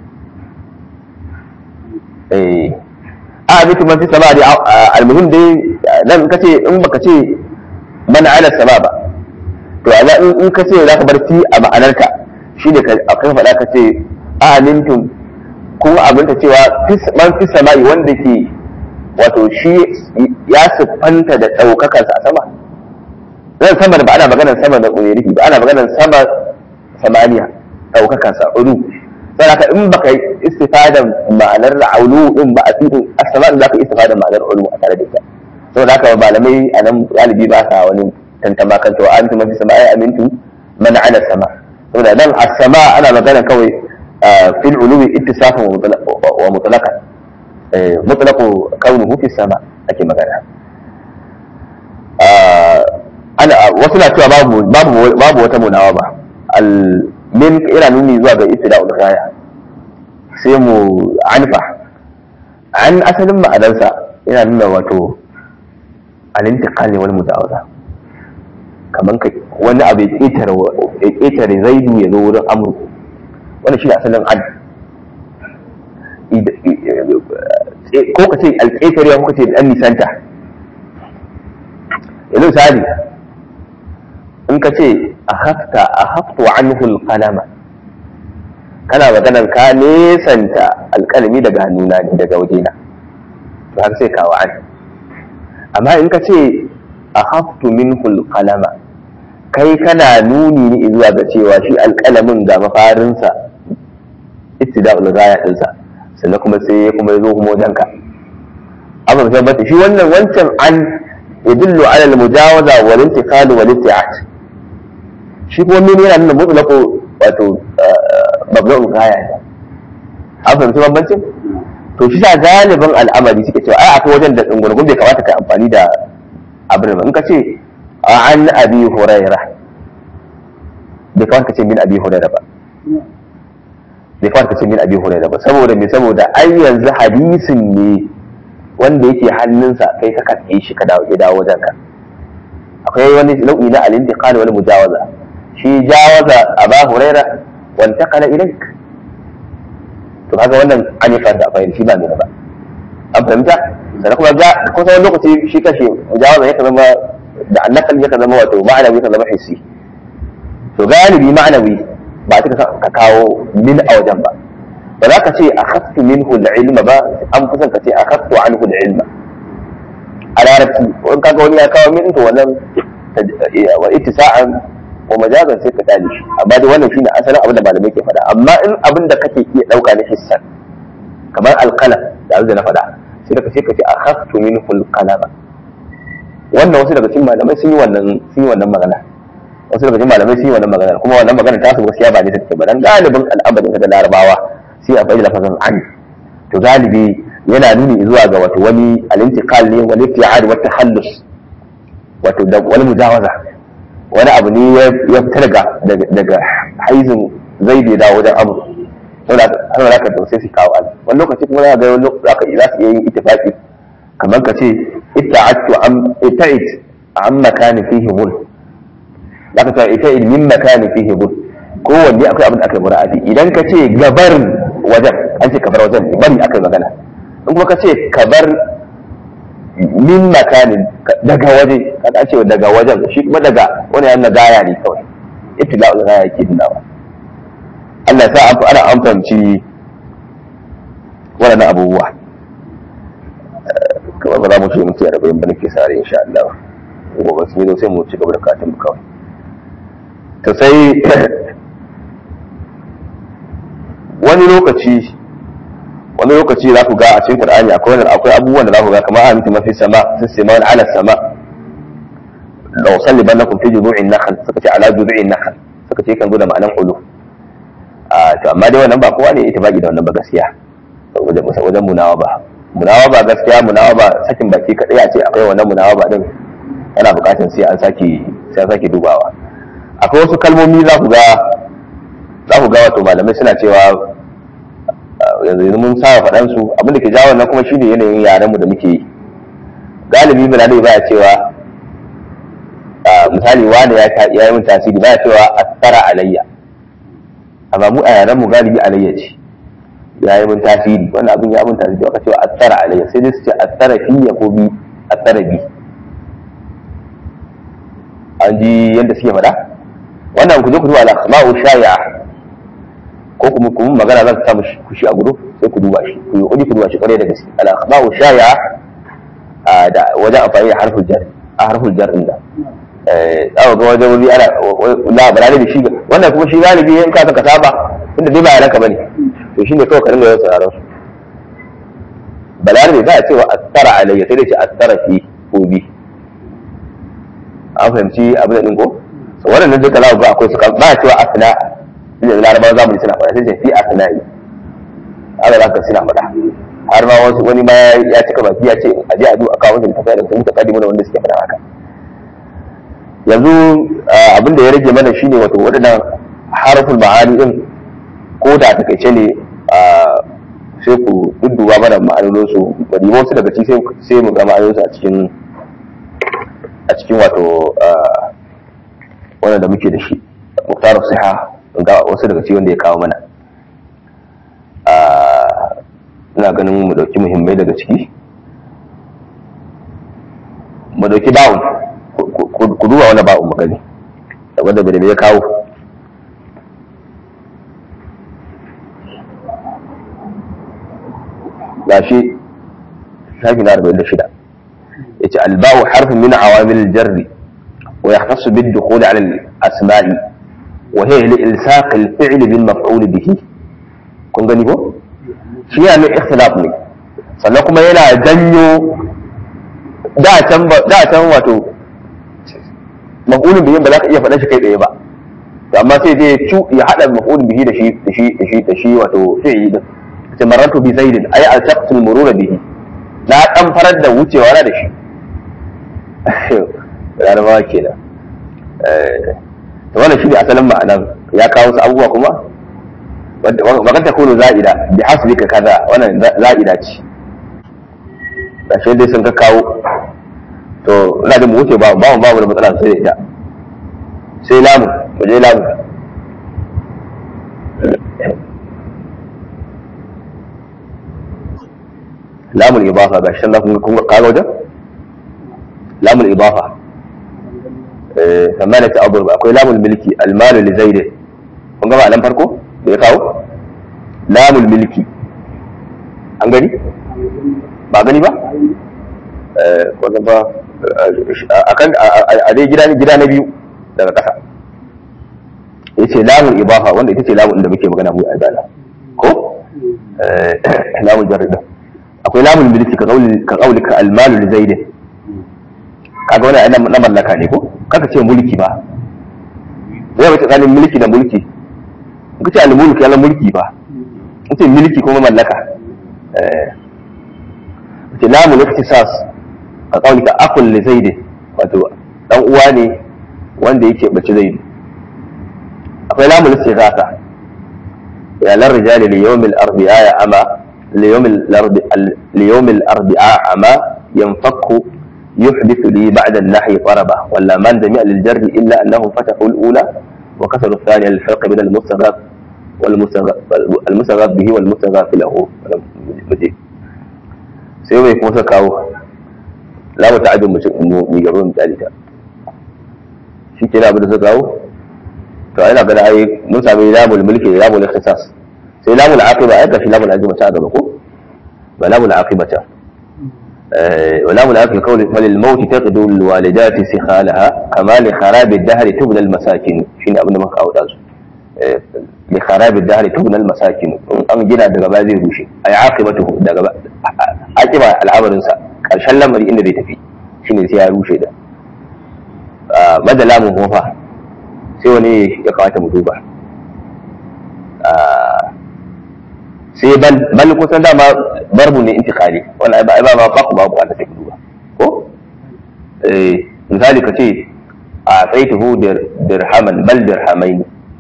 eh a bitu man fi sama da almuhim dai nan kace in baka ce mana ala sama ba to a in ka ce zaka bar fi a ma'anarka shine ka akan faɗa ka ce amintum kuma abinta cewa man fi sama'i wanda ke wato shi ya siffanta da ɗaukakarsa a sama zan sama da ba ana maganar sama da ƙunirifi ba ana maganar sama samaniya ɗaukakarsa ulu sai haka in baka yi istifadan ma'anar aulu din ba a cikin asama da zaka istifadan ma'anar ulu a tare da ita saboda haka malamai a nan galibi ba sa wani tantama kan cewa an tuma fi sama ai amintu man ala sama saboda nan as-sama ana magana kawai fil ulumi ittisafan wa mutlaqan mutlaqu kaunuhu fi sama ake magana ana wasu na cewa babu babu babu wata munawa ba al min ina nuni zuwa ga ibtida'ul ghaya sai mu anfa an asalin ma'anarsa yana nuna wato al-intiqal wal mudawaza kaman ka wani abu ya ƙetare ya ƙetare zaidu ya zo wurin amru wannan shi asalin ad ko ka ce alƙetare ko ka ce dan nisanta yanzu misali in ka ce akhafta akhaftu anhu alqalama kana maganar ka nesanta alƙalami daga hannuna ne daga wajena to har sai kawo an amma in ka ce akhaftu minhu alqalama kai kana nuni ne zuwa ga cewa shi alƙalamin ga mafarinsa ittida'ul ghaya dinsa sannan kuma sai ya kuma zo kuma wajenka amma tabbata shi wannan wancan an yadullu ala al-mujawaza wal intiqal wal ibti'at shi kuma min yana nuna mutlaqo wato mabda'ul ghaya an fahimci bambancin to shi sa galibin al'amari suke cewa ai akwai wajen da dungurgun bai kamata ka amfani da abin ba in ka ce an abi huraira bai kawar ka ce min abi hurairah ba bai kawar ka ce min abi hurairah ba saboda me saboda ai yanzu hadisin ne wanda yake hannunsa kai ka karɓe shi ka dawo ya dawo wajen ka akwai wani nau'i na al-intiqal wal mujawaza shi jawaza aba huraira wa intaqala ilayk to kaga wannan an yi fanta akwai shi ba ne ba an fahimta sannan kuma ga kusa wani lokaci shi kashe mujawaza yake zama da annakal yake zama wato ma'anawi yake zama hissi to galibi ma'anawi ba ta ka kawo min a wajen ba ba za ka ce a khaftu minhu ilma ba an fi son ka ce a khaftu anhu ilma a larabci in kaga wani ya kawo min to wannan wa ittisa'an wa majazan sai ka dale shi amma dai wannan shine asalin abin da malamai ke faɗa amma in abin da kake iya ɗauka na hissan kamar alqalam da da na faɗa sai da kace kace a khaftu minhu alqalama wannan wasu daga cikin malamai sun yi wannan sun yi wannan magana wasu daga cikin malamai sun yi wannan magana kuma wannan magana ta su gaskiya ba ne take ba dan galibin al'amarin da larabawa sai a bayyana lafazin an to galibi yana nuni zuwa ga wato wani al-intiqal ne wal ibti'ad wa takhallus wato da wani mujawaza wani abu ne ya fita daga daga haizin zai bai dawo wajen abu wanda har da ka sai su kawo al wani lokaci kuma za ga wani lokaci za ka za su yin ittifaqi kamar ka ce itta'attu am itta'it am makani fihi mul za ka ce itta'it min makani fihi mul kowanne akwai abin da aka yi mura'ati idan ka ce gabar wajen an ce kabar wajen ne bari aka yi magana in kuma ka ce kabar min makanin daga waje kaga ce daga wajen shi kuma daga wani yana gaya ne kawai ibtila ul gaya yake dinawa Allah sa an ana an fahimci wannan abubuwa kamar ba za mu ce mutu ya rabu ba nake sare insha Allah gobe sun yi sai mu ci gaba da katin mu kawai to sai wani lokaci wani lokaci za ku ga a cikin Qur'ani akwai wannan akwai abubuwan da za ku ga kamar amintu mafi sama fi sama wa ala sama law sallibannakum fi judu'in nakhl suka ce ala judu'in nakhl suka ce kan zo da ma'anan ulu a to amma dai wannan ba kowa ne ita baki da wannan ba gaskiya wajen wajen munawa ba munawa ba gaskiya munawa ba sakin baki kadai a ce akwai wannan munawa ba din yana bukatar sai an sake sai an sake dubawa akwai wasu kalmomi za ku ga za ku ga wato malamai suna cewa yanzu mun saba faɗan su abin da ke jawo wannan kuma shine yanayin yaren mu da muke yi galibi bilal baya cewa misali wani ya ya yi min tasiri baya cewa asara alayya amma mu a yaren mu galibi alayya ce ya yi min tasiri wannan abin ya min tasiri aka cewa asara alayya sai dai su ce asara fiya ko bi asara bi an ji yadda suke faɗa wannan ku je ku duba al-asma'u shay'a ko kuma kuma magana za ta samu kushi a gudu sai ku duba shi ku yi ku duba shi kwarai da gaske al-asma'u shay'a da wajen amfani da harful jar a harful jar din da eh za ga wajen wuri ana la balale da shi wannan kuma shi galibi in ka ka saba inda dai ba yaran ka bane to shine kawai ka dinga yawan sauraron su balale za a cewa asara alayya sai dai ce asara fi ko bi an fahimci abin da din ko wannan duka za ga akwai su ba cewa asna inda larabawa zamani suna faɗa sai ce fi asna'i haka za ka suna faɗa har ma wasu wani ma ya cika baki ya ce a je a duba kawo shi tafiya da sun muka kadi mana wanda suke faɗa haka yanzu abin da ya rage mana shine wato waɗannan harful ma'ani din ko da takaice ne sai ku dudduba mana ma'anonin su bari wasu daga ciki sai mu ga ma'anonin su a cikin a cikin wato wannan da muke da shi muktarar siha ga wasu daga cikin wanda ya kawo mana ina ganin mu dauki muhimmai daga ciki mu dauki ba'un ku duba wani ba'un magani da wanda bai da ya kawo gashi shafi na arba'in da shida ya ce alba'u harfin min awamil jarri wa ya kasu bid dukhuli ala al-asma'i wa hiya li ilsaq al-fi'l bil maf'ul bihi kun gani ko shi ya mai ikhtilaf ne sannan kuma yana janyo da can da can wato maf'ulun bihi ba za ka iya faɗa shi kai tsaye ba to amma sai dai ya hada maf'ulun bihi da shi da shi da shi da shi wato fi'li din sai maratu bi zaidin ay al-shaqs al-murura bihi na dan farar da wucewa na da shi larabawa kenan to wannan shi ne asalin ma'anan ya kawo su abubuwa kuma wa kan takunu za'ida bi hasbika kaza wannan za'ida ce gashi dai sun ka kawo to ina da mu wuce ba ba ba da matsala sai da ita sai lamu mu je lamu lamul ibafa gashi san kun kun kaga wajen lamul ibafa eh samana ta abu akwai lamul milki almalu li zaid kun ga nan farko da ya kawo lamul milki an gani ba gani ba eh ko ba akan a dai gida gida na biyu daga ƙasa yace lamul ibafa wanda ita ce lamun da muke magana mu a dala ko eh lamul jarida akwai lamun milki ka kauli ka kauli ka almalu li zaid kaga wannan ayyana na mallaka ne ko kaka ce mulki ba zai wace tsakanin mulki da mulki ka ce al-mulki yana mulki ba ce milki kuma mallaka eh ce lamun iktisas ka kauli ka akul li zaid wato dan uwa ne wanda yake bace zaid akwai lamun istighatha ya lar rijali li yawm al-arbi'a ya ama ليوم الأربعاء ليوم الأربعاء عما ينفك يحدث لي بعد النحي طربة ولا من جميع للجر إلا أنه فتحوا الأولى وكسروا الثانية للفرق بين المستغاث والمستغاث به والمستغاث له sai mai kuma kawo la mu ta'addu mu mu gaba misali ta shi ke abin da suka kawo to ina ga ai mun sami lamul mulki da lamul ikhtisas sai lamul aqiba ai ga shi lamul aqiba ta gaba ko ba lamul aqiba ta wa lamul aqiba qawli fal maut taqdu al walidati sikhalaha kama li kharab al dahr tubna al masakin shine abin da muka kawo dazu li kharab al dahr tubna al masakin an gina daga ba zai rushe ai aqibatu daga aqiba al'amarin sa karshen lamari inda zai tafi shine sai ya rushe da madalamun kuma fa sai wani ya kawata mu duba sai bal bal kusan dama barbu ne intikali wannan ba ba ba ku ba ku ta take duba ko eh misali ka ce a tsaituhu dirhaman bal dirhamaini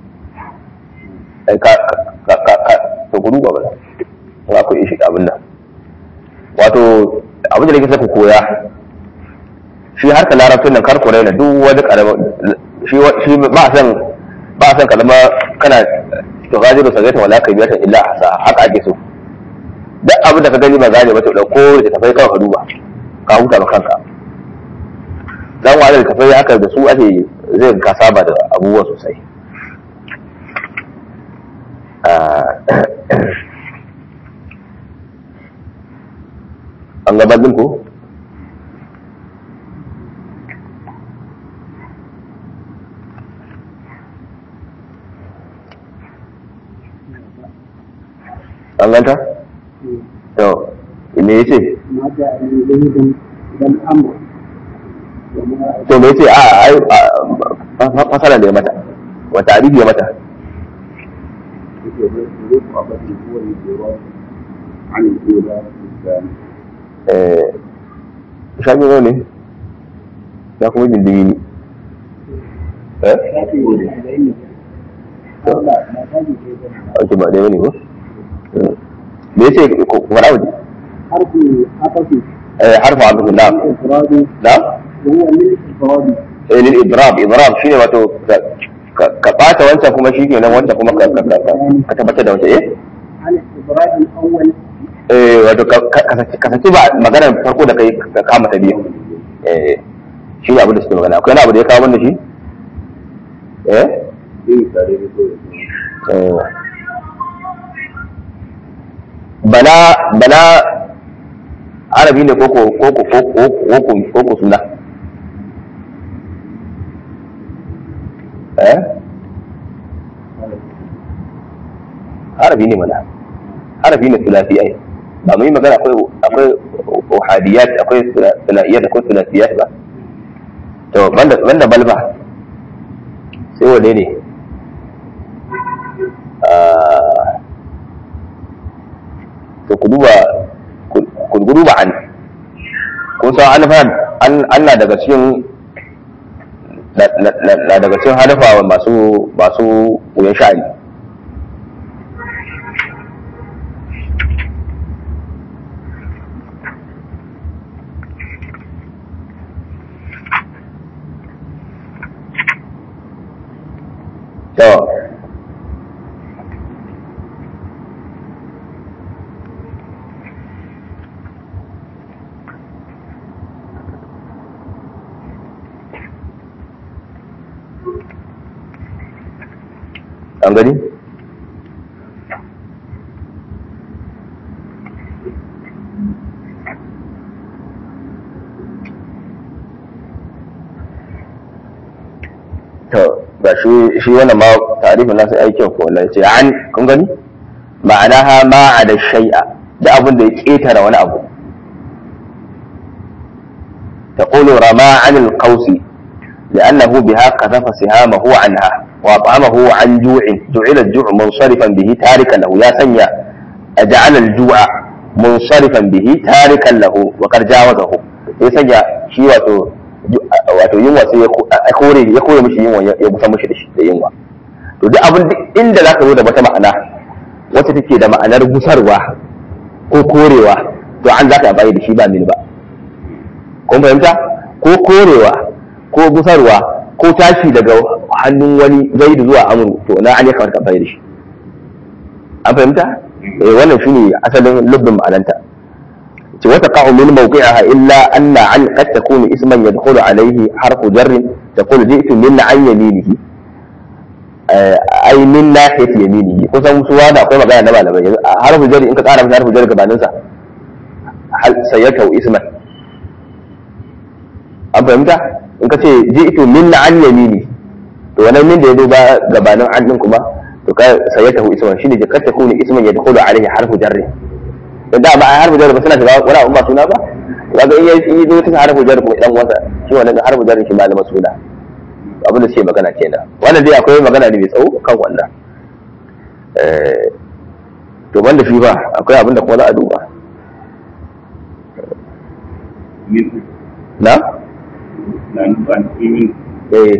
ka ka ka to ku duba ba za ku ishi abin nan wato abin da nake saka koya shi harka larabcin nan kar ku raina duk wani karamin shi shi ba san ba san kalma kana to gajiru sagaita wala kabiyatan illa hasa haka ake so duk abin da ka gani ba gane ba to dauko da tafai kawai ka duba ka huta ba kanka dan wani da tafai haka da su ake zai ka saba da abubuwa sosai an gabanin ko an ganta? to me ya ce? to me ya ce a fasara da ya mata wata arifi ya mata shafi ne ya kuma jindini ne eh? ake ba ɗaya ne ko? me yace ku fara waje حرف عطف eh harfa abu na إفراد na وهو من الإفراد eh lil idrab idrab shine wato ka ka bata wancan kuma shikenan wancan kuma ka ka ka ka tabbatar da wancan eh عن الإفراد الأول eh wato ka ka ka saki ba maganar farko da kai ka kama ta biyu eh shi ne abin da suke magana akwai wani abu da ya kawo wanda shi eh eh bala bala arabi ne koko koko koko koko koko suna eh arabi ne mana arabi ne sulasi ai ba mu yi magana akwai akwai uhadiyat akwai sulasiyat akwai sulasiyat ba to banda banda balba sai wane ne ah to ku duba ku duba an kun san an fa an Allah daga cikin na daga cikin hadafa masu masu wuyan sha'ani to an gani to ga shi shi wannan ma tarifin nasu aikin ko wallahi ce an kun gani ma'ana ha ma da shay'a da abin da ya ketara wani abu تقول رمى عن القوس لأنه بها قذف سهامه عنها وأطعمه عن جوع جعل الجوع منصرفا به تاركا له يا سنيا أجعل الجوع منصرفا به تاركا له وقد جاوزه ya sanya shi wato wato yunwa sai ya kore ya kore mishi yunwa ya busa mishi da shi da yunwa to duk abin duk inda zaka zo da wata ma'ana wacce take da ma'anar gusarwa ko korewa to an zaka amfani da shi ba mini ba kun fahimta ko korewa ko gusarwa ko tashi daga hannun wani zaidu zuwa amuru to na an ya kamar kamfani da shi an fahimta eh wannan shine asalin lubbin ma'ananta ce wata qa'u min mawqi'aha illa anna an qad takunu isman yadkhulu alayhi harfu jarr taqulu ji'tu min an yaminihi ai min nahiyati yaminihi kusan su wanda akwai magana na malamai harfu jarr in ka tsara masa harfu jarr gabanin sa hal sayyatu isman an fahimta in ka ce ji'tu min an yamini to wannan min da ya zo ba gabanin an din kuma to ka sayyatahu isman shine jakar ta kuni isman ya dakhulu alaihi harfu jarri dan da ba a harfu jarri ba suna shiga wani abu ba suna ba kaga in yayi in zo ta harfu jarri kuma dan wasa shi wannan harfu jarri shi malama suna abin da suke magana kenan wannan dai akwai magana ne mai tsawo kan wannan eh to banda shi ba akwai abin da kuma za a duba na eh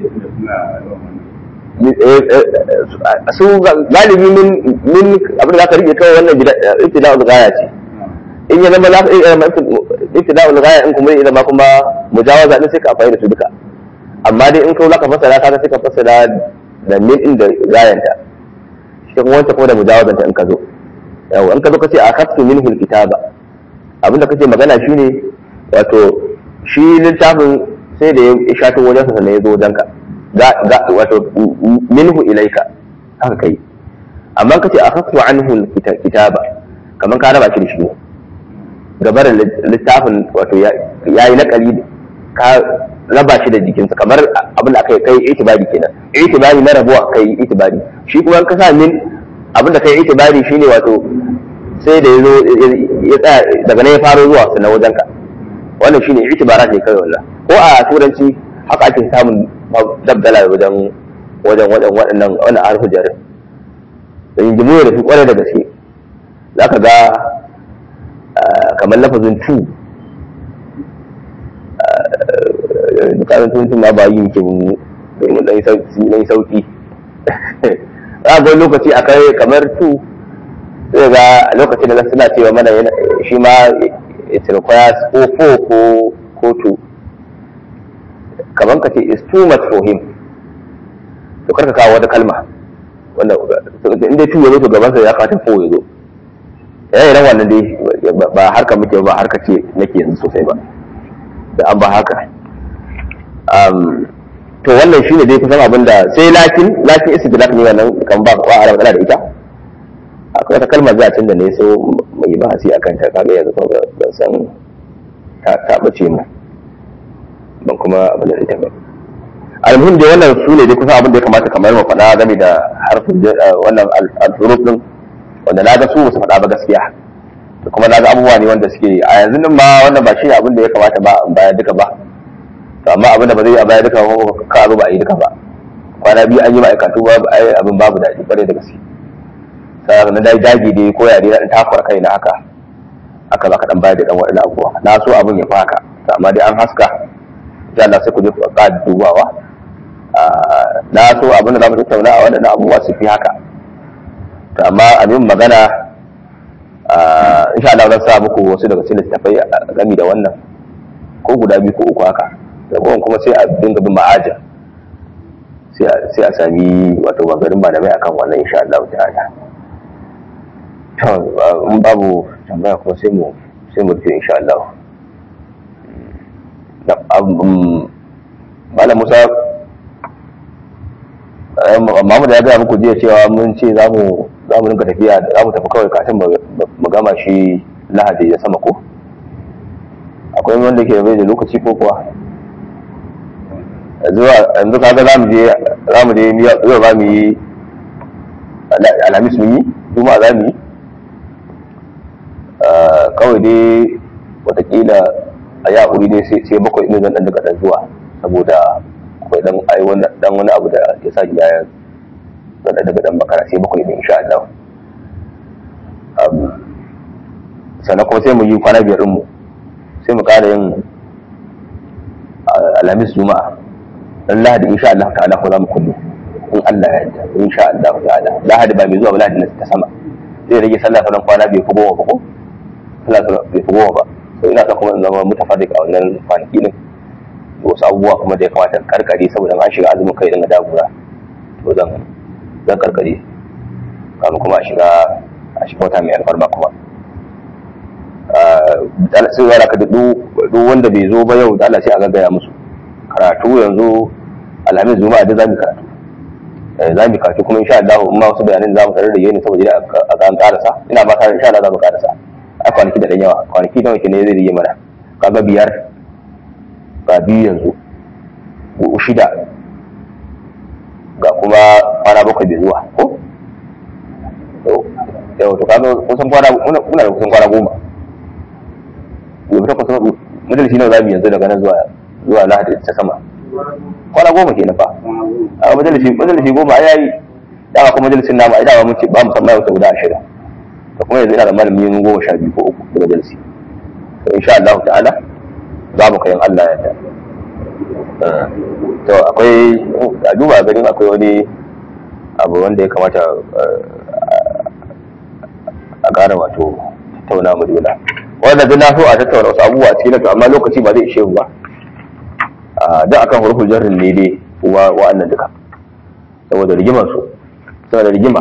su galibi min min abin da aka rike kawai wannan ibtida'ul ghaya ce in ya zama lafi ibtida'ul ghaya in kuma ya zama kuma mujawaza din sai ka amfani da su duka amma dai in kawai zaka fassara kaga sai ka fassara da min din da gayanta shi kuma wanda ko da mujawazanta in ka zo yawa in ka zo ka ce akhadtu minhu alkitaba abin da kake magana shine wato shi littafin sai da ya shato wajensa sannan ya zo wajenka wato minhu ilaika haka kai amma ka ce akhadtu anhu kitaba kaman ka raba shi da shi ne gabar littafin wato ya yi nakali ka raba shi da jikinsa kamar abin da aka yi kai itibari kenan itibari na rabuwa kai itibari shi kuma ka sa min abin da kai itibari shine wato sai da ya zo ya tsaya daga nan ya faro zuwa sannan wajenka wannan shine itibarat ne kai wallah ko a turanci haka ake samun dabdala wajen wajen wajen waɗannan wani harfi jarin da jinjimu da su kwarai da gaske za ka ga kamar lafazin tu dukkanin tuntun ma ba yi ke mu domin ɗan sauki za ga lokaci a kai kamar tu sai ga lokacin da suna cewa mana shi ma it requires ko fo ko ko two kaman ka ce is too much for him to karka kawo wata kalma wanda in dai two ya zo to gaban sa ya fata fo ya zo yayin ran wannan dai ba harka muke ba harka ce nake yanzu sosai ba da an ba haka um to wannan shine dai kusan abin da sai lakin lakin istidlak ne wannan kan ba ba a magana da ita akwai wata kalmar za a da ne so mai bahasi akan ta kaga yanzu kuma ban san ta bace mu ban kuma abin da ita ba almuhim dai wannan su ne dai kusan abin da ya kamata kamar mu faɗa game da harfin wannan al-huruf din wanda na ga su ba su faɗa ba gaskiya da kuma na ga abubuwa ne wanda suke a yanzu din ma wannan ba shi abin da ya kamata ba in baya duka ba to amma abin da ba zai yi a baya duka ba ka zo ba a yi duka ba kwana biyu an yi ma'aikatu ba abin babu daɗi kwarai da gaske sai na dai dagi dai ko ya dai na takwar kai na haka aka zaka dan bayar da dan wadannan abubuwa na so abin ya faka amma dai an haska insha Allah sai ku je ku ƙara dubawa na so abin da za mu tattauna a waɗannan abubuwa su fi haka to amma abin magana insha Allah zan sa muku wasu daga cikin littafai gami da wannan ko guda biyu ko uku haka da kuma sai a dinga bin ma'aja sai a sami wato bangaren malamai akan wannan insha Allah ta'ala to in babu tambaya kuma sai mu sai mu rufe insha Allah malam Musa Mahmud ya gaya muku jiya cewa mun ce za mu za mu rinka tafiya za mu tafi kawai kafin mu gama shi lahadi da sama ko akwai wanda ke bai da lokaci ko kuwa yanzu kaga za mu je za mu je yau za mu yi alhamis mun yi juma'a za mu yi kawai dai watakila a yi haƙuri dai sai bakwai ɗin zan ɗan daga ɗan zuwa saboda akwai ɗan ai dan wani abu da ya sa gida ya zan ɗan daga ɗan bakara sai bakwai ɗin insha Allah sannan kuma sai mu yi kwana biyar mu sai mu ƙara yin alhamis juma'a dan lahadi insha Allah ta'ala ko za mu kullu in Allah ya yarda insha Allah ta'ala lahadi ba mai zuwa ba lahadi ta sama zai rage sallah sanan kwana bai fi goma ba ko sallah sanan bai fi goma ba to ina son kuma in zama mutafarrik a wannan kwanaki din da wasu abubuwa kuma da ya kamata karkare saboda an shiga azumin kai dinga dagura to zan zan karkare kamun kuma a shiga a shiga wata mai alfarma kuma sai wala ka duk wanda bai zo ba yau da Allah sai a gaggaya musu karatu yanzu alhamis juma'a da zamu karatu zamu karatu kuma insha Allah in ma wasu bayanan zamu tare da yini saboda a ga an karasa ina ba tare insha Allah zamu karasa a kwanaki da dan yawa kwanaki da wake ne zai rige mana kaga biyar ga biyu yanzu shida ga kuma kwana bakwai bai zuwa ko yau to kaga kusan kwana muna da kusan kwana goma gobe takwas majalisi nawa zamu yanzu daga nan zuwa zuwa lahadi ta sama kwana goma ke fa a majalisi majalisi goma a yayi dama kuma majalisin namu ai dama mun ce ba mu san mai wata guda ashirin da kuma yanzu ina da malami yin goma sha biyu ko uku da majalisi to insha Allah ta'ala za mu kayan Allah ya ta to akwai a duba ganin akwai wani abu wanda ya kamata a ƙara wato tattauna mu dole wanda zai na so a tattauna wasu abubuwa cikin to amma lokaci ba zai ishe mu ba duk akan hurufin jarrin ne dai kuma wa'annan duka saboda rigimar su saboda rigima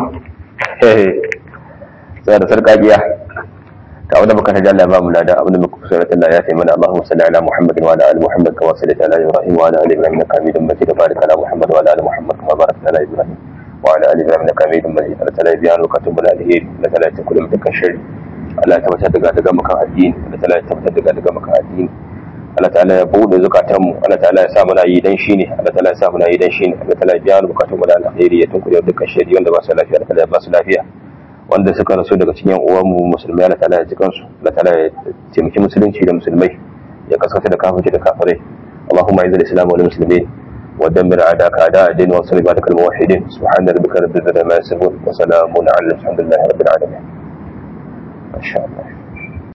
saboda sarƙaƙiya ta wanda muka taji Allah ba mu lada abinda muka kusa da Allah ya sai mana Allahumma salli ala Muhammad wa ala ali Muhammad kama sallaita ala Ibrahim wa ala ali Ibrahim innaka Hamidum Majid barik ala Muhammad wa ala ali Muhammad kama barakta ala Ibrahim wa ala ali Ibrahim innaka Hamidum Majid Allah ta'ala biya nu katubul alheri Allah ta'ala ta kullu mutakan shari Allah ta tabbatar daga daga maka addini Allah ta'ala ta tabbatar daga daga maka addini Allah ta'ala ya bude zukatan mu Allah ta'ala ya sa muna yi dan shine Allah ta'ala ya sa muna yi dan shine Allah ta'ala ya biya mu bukatun mu da alheri ya tunkure dukkan shari wanda ba su lafiya Allah ta'ala ya ba su lafiya wanda suka rasu daga cikin uwan mu musulmai Allah ta'ala ya ji kansu Allah ta'ala ya taimaki musulunci da musulmai ya kaskata da kafirci da kafirai اللهم اعز الاسلام والمسلمين ودمر اعداءك اعداء الدين وانصر عبادك الموحدين سبحان ربك رب العزه عما يصفون وسلام على الحمد لله رب العالمين ما شاء الله